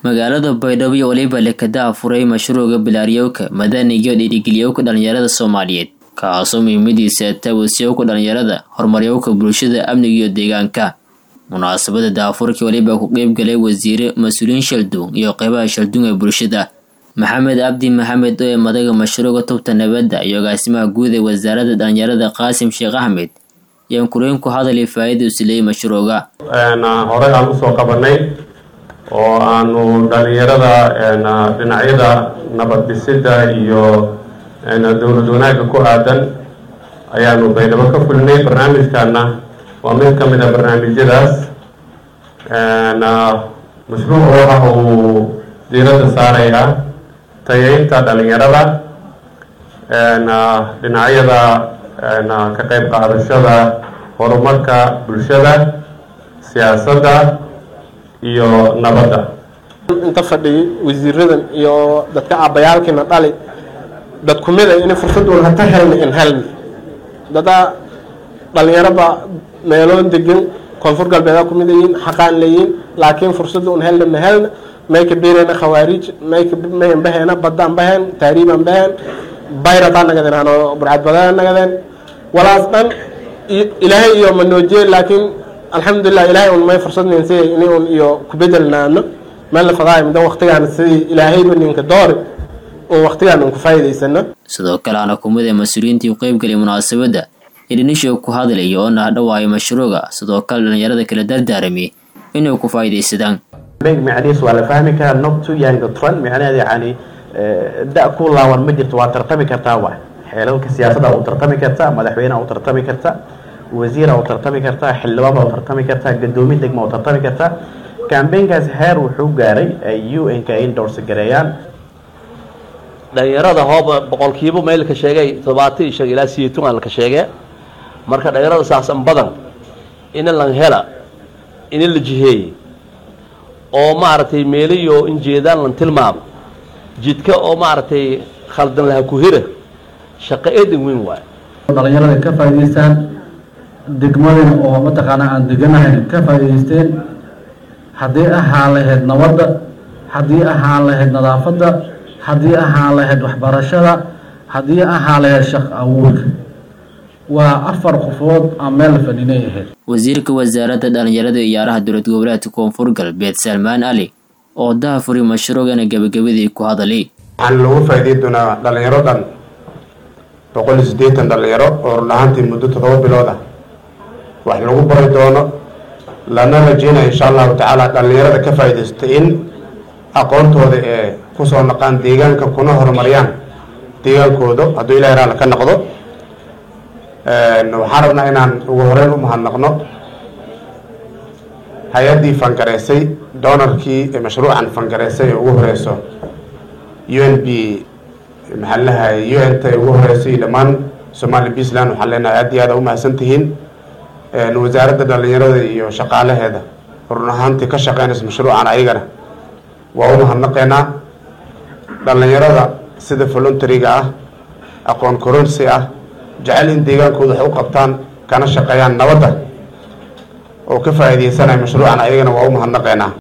magaalada baydhabo iyo waliba lekada afuray mashruuca bilaariyowka madaniga iyo dhiirigeliyowka dhalinyarada soomaaliyeed kaasoo muhiimadiisa taawasiyowka dhalinyarada horumaryowka bulshada amniga iyo deegaanka munaasabada daafurkii waliba ku qeybgalay wasiire mas-uuliyiin shalduun iyo qeybaha shalduun ee bulshada maxamed cabdi maxamed oo ee madaga mashruuca tubta nabadda iyo agaasimaha guud ee wasaaradda dhalinyarada qaasim sheekh axmed ayaan kuleyn ku hadalay faa-ida usileeyay mashruuca horey aan usoo qabanay oo aanu dhalinyarada dhinacyada nabad dhisida iyo dowlad wanaagga ku aadan ayaanu baydhabo ka fulinay barnaamijkaana waa mid ka mid a barnaamijyadaas mashruuc waxa uu diiradda saarayaa tayeynta dhalinyarada dhinacyada ka qeyb qaadashada horumarka bulshada siyaasadda iyo nabadda inta fadhiyay wasiiradan iyo dadka cabayaalkiina dhali dad kumida in fursadun hata helna in helna dada dhalinyaraba meeloon degan koonfur galbeeda kumid yihiin xaqaan leeyihin laakiin fursada un helna ma helna may ka beereyna khawaarij may ka mayan bahayna badaan bahayn taariibaan bahayn bayrataa nagadeen ano burcad badana nagadeen walaas dhan ilaahay iyo manoojiyey laakiin alxamdulilah ilaahay un may fursad ninsiyay ini un iyo kubedelnaano meel la fadaay mida waqtigaan sidii ilaahayba ninka doori un waqtigaan un ku faa'iidaysano sidoo kale ana kumid ee mas-uuliyiintii u qeybgalay munaasabadda idhinisho ku hadlaya oo nahdhawaayo mashruuca sidoo kale dhalinyarada kala dardaaramay inay ku faa'iidaysadaan macnihiis waa la fahmi karaa not too young to run macnaheeda yani da ku laawan ma jirto waa tartami kartaa waay xeelalka siyaasadda u tartami kartaa madaxweyneha u tartami kartaa wasiira u tartami kartaa xildhibaanba u tartami kartaa gadoomin degma u tartami kartaa cambaynkaas heer wuxuu gaaray ay u n ka indorse gareeyaan dhalinyarada hooba boqolkiiba maylka sheegay todobaatan iyo shan ilaa sideetan aan laka sheegee marka dhalinyarada saasan badan ina lan hela ina la jiheeyey oo maaragtay meeliyo in jeedaan lan tilmaamo jidka oo maaragtay khaldan laha ku hira shaqo eedan weyn waayo dhalinyarada ka faa'idaystaan degmadina oo mataqaanaa aan deganahayn ka faa'idaysteen haddii ahaan lahayd nabadda haddii ahaan lahayd nadaafadda haddii ahaan lahayd waxbarashada haddii ahaan lahayd shaq awoodka waa afar qofood aan meel fadhinay ahayd wasiirka wasaaradda dhalinyarada iyo ciyaaraha dowlad goboleedka koonfur galbeed salmaan ali oo daafuri mashruucana gebagabadii ku hadalay waxaan loogu faa'iideyn doonaa dhalinyaro dhan boqol iyo siddeetan dhalinyaro oo run ahaantii muddo toddoba bilood ah wax lagu bari doono lana rajeynaya insha allahu tacaala dhalinyarada ka faa'iidaysta in aqoontooda ee kusoo naqaan deegaanka kuna horumariyaan deegaankooda hadduu ilahi raala ka noqdo waxaan rabnaa inaan ugu horeyn u mahadnaqno hay-addii fangareysay doonarkii mashruucan fangareysay ee ugu horeyso u n b maxaa lahay u n t ugu horeysay dhammaan somali puntland waxaan leenahay aad iyo aad u mahadsan tihiin wasaaradda dhalinyarada iyo shaqaalaheeda run ahaantii ka shaqeynaysa mashruucan ayagana waa u mahadnaqeynaa dhalinyarada sida voluntariga ah aqoon koronsi ah jecel in deegaankooda wax u qabtaan kana shaqeeyaan nabadda oo ka faa'iidaysanaya mashruucan ayagana waa u mahadnaqeynaa